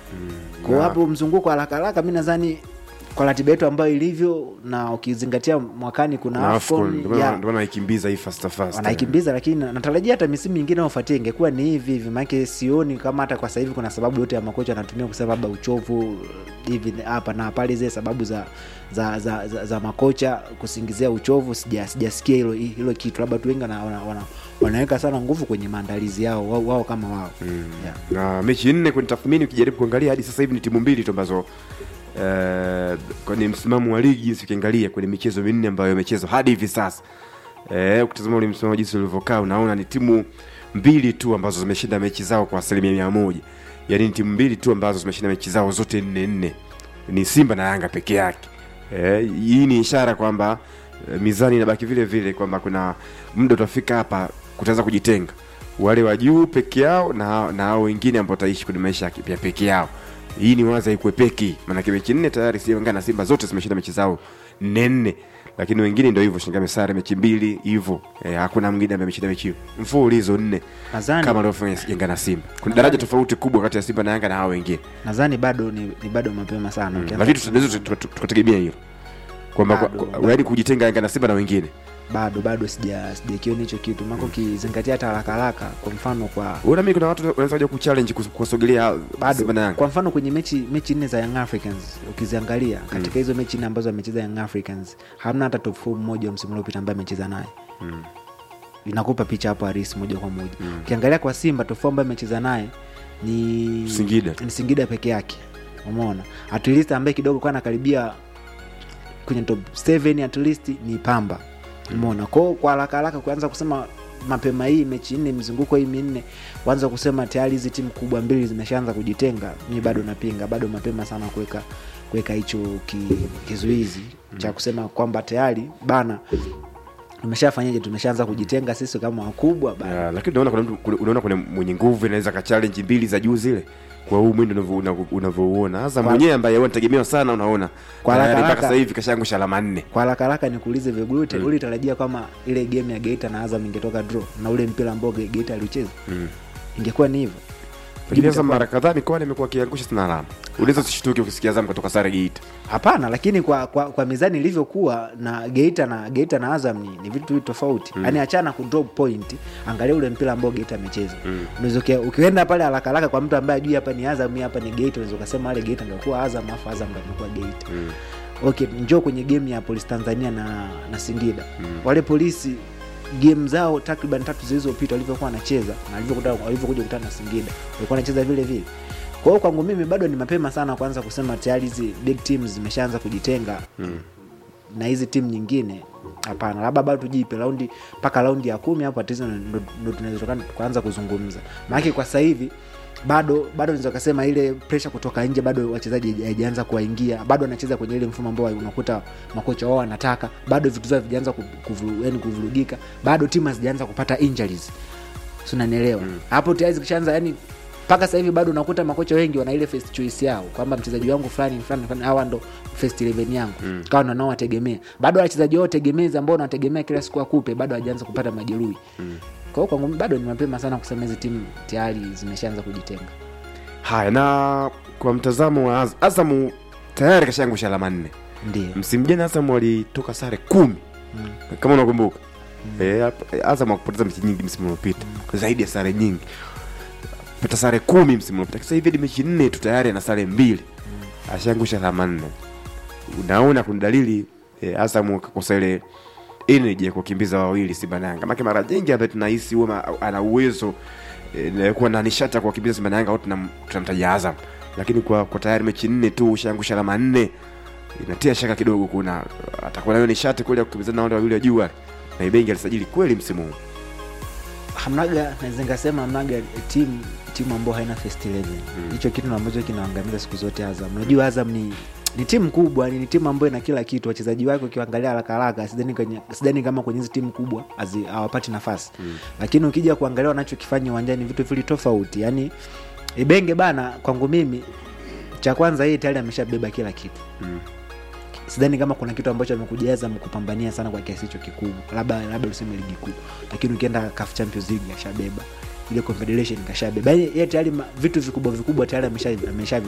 kwa hiyo na- hapo mzunguko haraka haraka mi nadhani kwa ratiba yetu ambayo ilivyo na ukizingatia mwakani kuna na AFCON, AFCON, ndio maana- ya, ndio maana naikimbiza hii fasta fasta wanaikimbiza lakini na- natarajia hata misimu mingine ufuatie ingekuwa ni hivi hivi maanake sioni kama hata kwa sasa hivi kuna sababu yote ya makocha anatumia kusema labda uchovu hivi hapa na pale zile sababu za za, za, za, za makocha kusingizia uchovu sija- sijasikia hilo hilo kitu labda tu wengi wana, wana, wana, wanaweka sana nguvu kwenye maandalizi yao wao, wao kama wao yeah. na mechi nne kwenye tathmini ukijaribu kuangalia hadi sasa hivi ni timu mbili tu ambazo eh, kwenye msimamo wa ligi jinsi ukiangalia kwenye michezo minne ambayo imechezwa hadi hivi sasa eh, ukitazama ule msimamo jinsi ulivyokaa unaona ni timu mbili tu ambazo zimeshinda mechi zao kwa asilimia mia moja yaani ni timu mbili tu ambazo zimeshinda mechi zao zote nne nne ni simba na yanga peke yake eh, hii ni ishara kwamba eh, mizani inabaki vile vile kwamba kuna muda utafika hapa kutaweza kujitenga wale wa juu peke yao na na hao wengine ambao wataishi kwenye maisha ya ki- ya peke yao hii ni wazi haikuepeki maanake mechi nne tayari Yanga na simba zote zimeshinda mechi zao nne nne lakini wengine ndio hivyo shingame sare mechi mbili hivyo eh, hakuna mwingine ambaye ameshinda mechi mfululizo nne Nadhani- kama alivyofanya Yanga na Simba kuna daraja tofauti kubwa kati ya Simba na Yanga na hao wengine nadhani bado ni, ni bado mapema sana Ukianza lakini tunaweza tuka- tuka- tukategemea hilo kwamba kwa- Bado, kwa- yaani kujitenga Yanga na Simba na wengine bado bado sija sijakiona hicho kitu mako ukizingatia hata haraka haraka kwa mfano kwa Unaona mimi kuna watu wanaweza kuja kuchallenge kus- kuwasogelea bado Simba na Yanga kwa mfano kwenye mechi mechi nne za young africans ukiziangalia katika hizo mechi nne ambazo amecheza young africans hamna hata top four mmoja wa msimu uliopita ambaye amecheza naye inakupa picha hapo harisi moja kwa moja ukiangalia kwa simba top four ambaye amecheza naye ni Singida. ni singida peke yake umeona at least ambaye kidogo kwa anakaribia kwenye top 7 at least ni pamba umeona kwao kwa haraka haraka kuanza kusema mapema hii mechi nne mzunguko hii minne kuanza kusema tayari hizi timu kubwa mbili zimeshaanza kujitenga mi bado napinga bado mapema sana kuweka kuweka hicho ki, kizuizi cha kusema kwamba tayari bana tumeshafanyaje tumeshaanza kujitenga sisi kama wakubwa bana Ya, lakini unaona kuna mtu kuna- unaona kuna mwenye nguvu anaweza ka challenge mbili za juu zile kwa huu mwendo unavyo- unavyo- unavyouona hasa Kwa- mwenyewe ambaye anategemewa sana unaona Kwa tayari haraka mpaka haraka. sasa hivi kashaangusha alama nne kwa haraka haraka nikuulize vigute mm. ulitarajia kama ile game ya geita na azam ingetoka draw na ule mpira ambao Ge- geita aliucheza Mm. ingekuwa ni hivyo lakini sasa itakuwa- mara kadhaa mikoani imekuwa akiangusha sana alama unaweza usishtuke ukisikia Azam kutoka sare Geita hapana lakini kwa, kwa, kwa mizani ilivyokuwa na geita na geita na azam ni, ni vitu vitu tofauti mm. yani achana ku drop point angalia ule mpira ambao geita amecheza mm. ukienda pale haraka haraka kwa mtu ambaye ajui hapa ni azam hii hapa ni geita unaweza ukasema ale geita angekuwa azam afu azam ndo amekuwa geita Mm. okay njoo kwenye game ya polisi tanzania na, na singida mm. wale polisi game zao takriban tatu zilizopita walivyokuwa wanacheza na walivyokuta- walivyokuja kukutana na singida walikuwa wanacheza vile vile kwa hiyo kwangu mimi bado ni mapema sana kuanza kusema tayari hizi big teams zimeshaanza kujitenga mm. na hizi timu nyingine hapana labda bado tujipe raundi mpaka raundi ya kumi hapo atizo ndo ndo tunaweza tuka- kuanza kuzungumza maanake kwa sasa hivi bado bado naweza kasema ile presha kutoka nje bado wachezaji haijaanza kuwaingia bado wanacheza kwenye ile mfumo ambao unakuta makocha wao wanataka bado vitu vyao vijaanza kuvu, yani kuvurugika bado timu hazijaanza kupata injuries si unanielewa hapo tayari zikishaanza yani mpaka sasa hivi bado unakuta makocha wengi wana ile first choice yao kwamba mchezaji wangu fulani fulani fulani hawa ndo first 11 yangu mm. kawa ndo naowategemea bado wachezaji wao tegemezi ambao wanategemea kila siku akupe bado hajaanza kupata majeruhi mm. kwa hiyo kwangu mimi bado ni mapema sana kusema hizi timu tayari zimeshaanza kujitenga haya na kwa mtazamo wa Az- Azamu tayari kashaangusha alama nne ndio msimu jana Azam walitoka sare kumi kama unakumbuka Eh, hap- Azam wakupoteza mechi nyingi msimu uliopita zaidi ya sare nyingi pata sare kumi msimu uliopita sasa hivi hadi mechi nne tu tayari ana sare mbili ashaangusha alama nne unaona kuna dalili eh, Azam kakosa ile energy ya kukimbiza wawili Simba na Yanga maana mara nyingi ambaye tunahisi huwa ma- ana uwezo eh, na kuwa na nishati ya kuwakimbiza Simba na Yanga au tunam- tunamtaja Azam lakini kwa, kwa tayari mechi nne tu ushaangusha alama nne inatia shaka kidogo kuna atakuwa nayo nishati kweli ya kukimbizana na wale wawili wa juu wale na Ibengi alisajili kweli msimu huu hamnaga naweza nikasema hamnaga timu timu ambayo haina first 11 hicho kitu ambacho kinaangamiza siku zote azam unajua azam ni ni timu kubwa ni, ni timu ambayo ina kila kitu wachezaji wake ukiangalia haraka haraka sidhani kwenye- sidhani kama kwenye hizi timu kubwa hazi- hawapati nafasi mm. lakini ukija kuangalia wanachokifanya uwanjani vitu vili tofauti yani ibenge bana kwangu mimi cha kwanza yeye tayari ameshabeba kila kitu Mm. sidhani kama kuna kitu ambacho amekujaza kupambania sana kwa kiasi hicho kikubwa labda labda useme ligi kuu lakini ukienda CAF Champions League ashabeba ile confederation kashabeba yani yeye tayari ma- vitu vikubwa vikubwa tayari amesha amesha